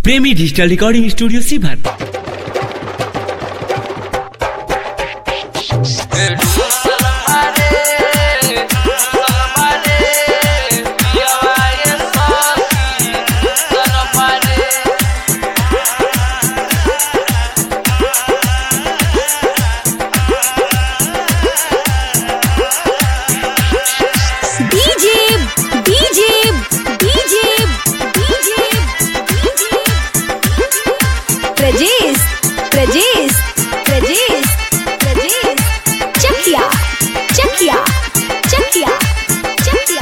प्रेमी digital recording studio सीभर DJ DJ DJ DJ Prajesh Prajesh Prajesh Prajesh Chakiya Chakiya Chakiya Chakiya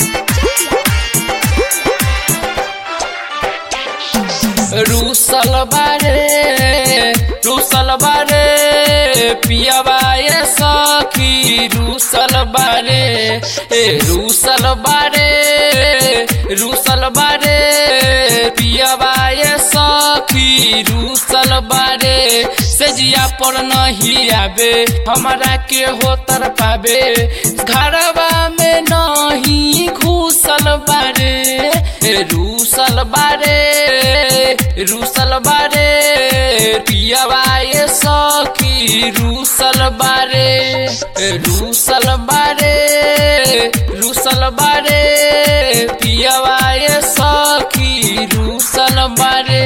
रूसल बारे रूसल बारे पियाबा ये सखी रूसल बारे ए रूसल बारे रूसल बारे पियाबा ये सखी रूसल बारे सजिया पर नहीं आवे हमारा के हो तर पावे घरवा में नहीं घुसल बारे ए रूसल बारे रूसल बारे पियावा ये सखी रूसल बारे रूसल बारे रूसल बारे पियावा ये सखी रूसल बारे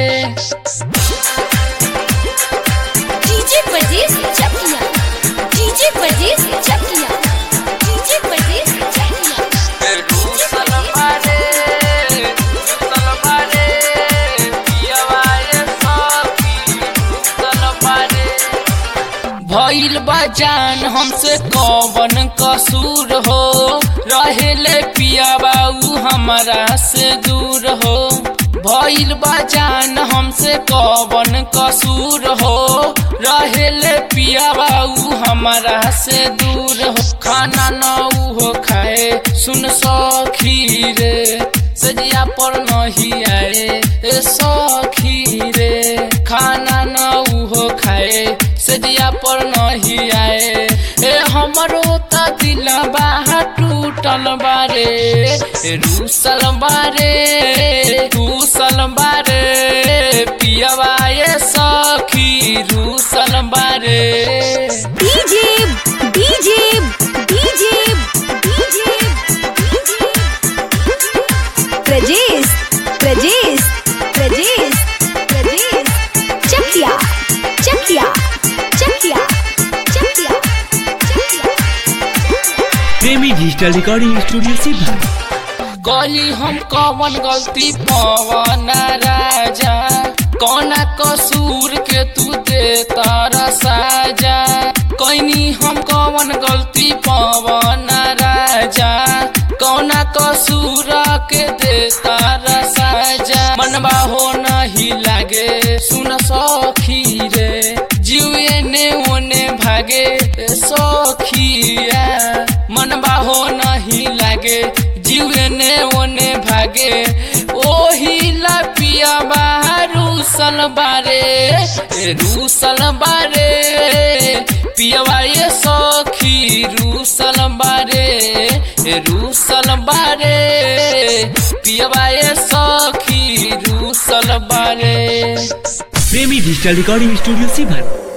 DJ Prajesh Chakiya DJ Prajesh Chakiya DJ Prajesh Chakiya रूसल बारे रूसल बारे पियावा ये सखी रूसल बारे भइल बजान हमसे कवन कसूर हो रहेले पिया बाऊ हमारा से दूर हो भइल बजान हमसे कवन कसूर हो रहेले पिया बाऊ हमारा से दूर हो खाना न हो खाए सुन सखी रे सजिया पर नहीं आए ए सखी रे खाना न हो खाए सजिया पर नहीं आए ए हमरो त दिल बाहा टूटल बारे ए रूसल बारे रूसल बारे पियावा ये सखी रूसल बारे DJ DJ DJ DJ Prajesh Prajesh Prajesh Prajesh Chakiya Chakiya Chakiya Chakiya Premi digital recording studio सीभर गली हम कवन गलती पवन राजा कौना कसूर के तू दे तारा साजा कैनी हम कवन गलती पवन राजा कौना कसूर के दे तारा साजा मनबा हो नहीं लागे सुन सखी रे जीवे ने ओने भागे ए सखिया मनबा हो नहीं लागे जीवे ने ओने भागे ओही ला पिया रूसल बारे ए रूसल बारे पियवा ये सखी रूसल बारे ए रूसल बारे पियवा ये सखी रूसल बारे प्रेमी डिजिटल रिकॉर्डिंग स्टूडियो सीभर